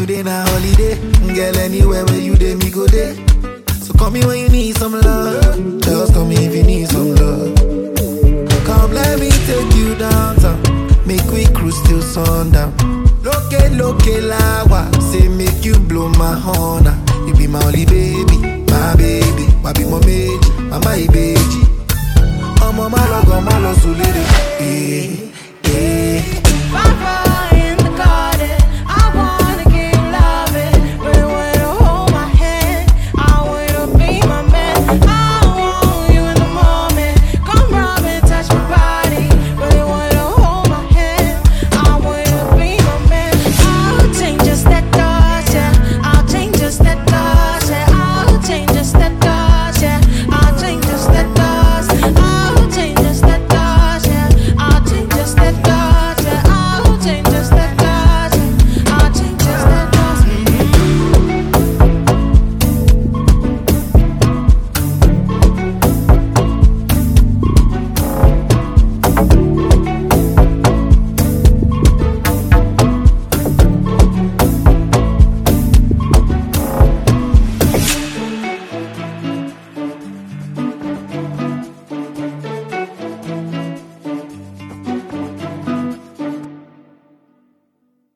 today na holiday. Girl, anywhere where you dey, me go there. So call me when you need some love. Just call me if you need some love. Come, let me take you downtown. Make we cruise till sundown. Loke, loke, lawa. Say, make you blow my horn. ah. You be my only baby, my baby. Wabi mo meji, mama ibeji. Ọmọ má lọ gan, má lọ sùn lédè. Eh.